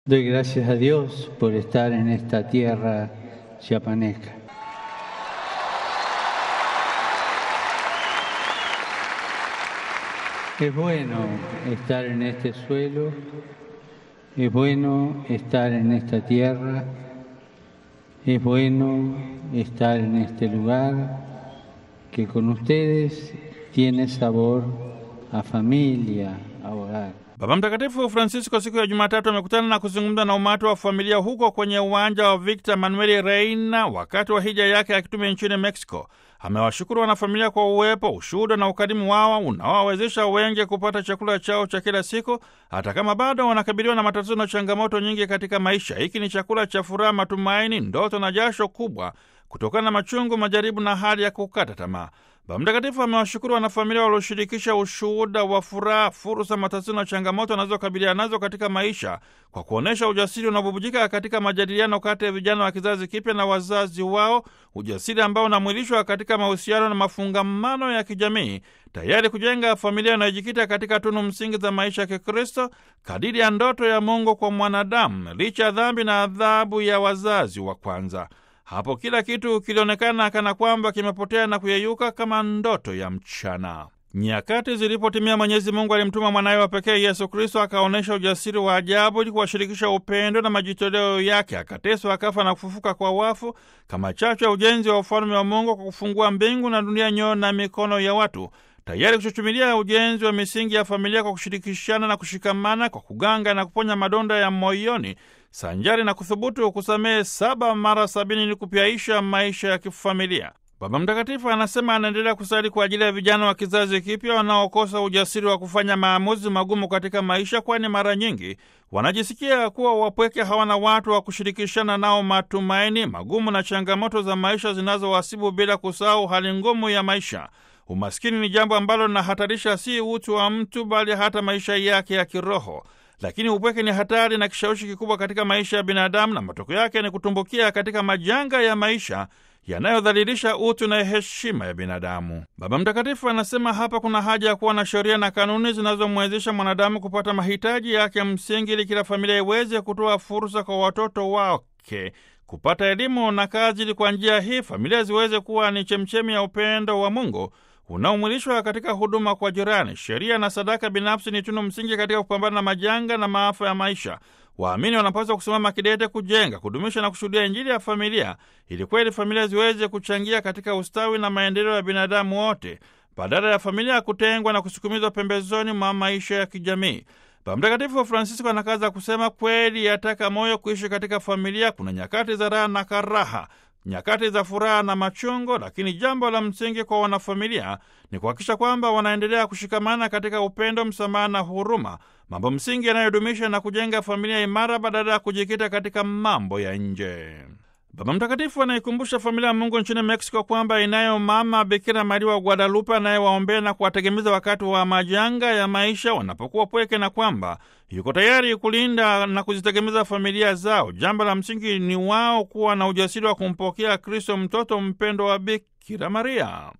Doy gracias a Dios por estar en esta tierra chiapaneca. Es bueno estar en este suelo, es bueno estar en esta tierra, es bueno estar en este lugar que con ustedes tiene sabor a familia, a hogar. Baba Mtakatifu Francisco siku ya Jumatatu amekutana na kuzungumza na umati wa familia huko kwenye uwanja wa Victor Manuel Reina wakati wa hija yake ya kitume nchini Mexico. Amewashukuru wanafamilia kwa uwepo, ushuhuda na ukarimu wao unaowawezesha wengi kupata chakula chao cha kila siku, hata kama bado wanakabiliwa na matatizo na changamoto nyingi katika maisha. Hiki ni chakula cha furaha, matumaini, ndoto na jasho kubwa kutokana na machungu, majaribu na hali ya kukata tamaa. Baba Mtakatifu amewashukuru wanafamilia walioshirikisha ushuhuda wa furaha, fursa, matatizo na changamoto wanazokabiliana nazo katika maisha kwa kuonyesha ujasiri unaobubujika katika majadiliano kati ya vijana wa kizazi kipya na wazazi wao, ujasiri ambao unamwilishwa katika mahusiano na mafungamano ya kijamii, tayari kujenga familia inayojikita katika tunu msingi za maisha ya Kikristo kadiri ya ndoto ya Mungu kwa mwanadamu, licha ya dhambi na adhabu ya wazazi wa kwanza. Hapo kila kitu kilionekana kana kwamba kimepotea na kuyeyuka kama ndoto ya mchana. Nyakati zilipotimia, Mwenyezi Mungu alimtuma mwanawe wa pekee Yesu Kristo, akaonyesha ujasiri wa ajabu ili kuwashirikisha upendo na majitoleo yake. Akateswa, akafa na kufufuka kwa wafu kama chachu ya ujenzi wa ufalme wa Mungu, kwa kufungua mbingu na dunia, nyoyo na mikono ya watu, tayari kuchuchumilia ujenzi wa misingi ya familia kwa kushirikishana na kushikamana, kwa kuganga na kuponya madonda ya moyoni sanjari na kuthubutu kusamehe saba mara sabini ili kupyaisha maisha ya kifamilia. Baba Mtakatifu anasema anaendelea kusali kwa ajili ya vijana wa kizazi kipya wanaokosa ujasiri wa kufanya maamuzi magumu katika maisha, kwani mara nyingi wanajisikia kuwa wapweke, hawana watu wa kushirikishana nao matumaini magumu na changamoto za maisha zinazowasibu, bila kusahau hali ngumu ya maisha. Umaskini ni jambo ambalo linahatarisha si utu wa mtu, bali hata maisha yake ya kiroho. Lakini upweke ni hatari na kishawishi kikubwa katika maisha ya binadamu, na matokeo yake ni kutumbukia katika majanga ya maisha yanayodhalilisha utu na heshima ya binadamu. Baba Mtakatifu anasema hapa kuna haja ya kuwa na sheria na kanuni zinazomwezesha mwanadamu kupata mahitaji yake ya msingi, ili kila familia iweze kutoa fursa kwa watoto wake kupata elimu na kazi, ili kwa njia hii familia ziweze kuwa ni chemchemi ya upendo wa Mungu unaomwilishwa katika huduma kwa jirani. Sheria na sadaka binafsi ni tunu msingi katika kupambana na majanga na maafa ya maisha. Waamini wanapaswa kusimama kidete, kujenga, kudumisha na kushuhudia Injili ya familia, ili kweli familia ziweze kuchangia katika ustawi na maendeleo ya binadamu wote, badala ya familia ya kutengwa na kusukumizwa pembezoni mwa maisha ya kijamii. Baba Mtakatifu Francisco anakaza kusema, kweli yataka moyo kuishi katika familia. Kuna nyakati za raha na karaha nyakati za furaha na machungo, lakini jambo la msingi kwa wanafamilia ni kuhakikisha kwamba wanaendelea kushikamana katika upendo, msamaha na huruma, mambo msingi yanayodumisha na kujenga familia imara badala ya kujikita katika mambo ya nje. Baba Mtakatifu anaikumbusha familia ya Mungu nchini Meksiko kwamba inayo mama Bikira Maria wa Guadalupe anayewaombea na kuwategemeza wakati wa majanga ya maisha wanapokuwa pweke, na kwamba yuko tayari kulinda na kuzitegemeza familia zao. Jambo la msingi ni wao kuwa na ujasiri wa kumpokea Kristo, mtoto mpendo wa Bikira Maria.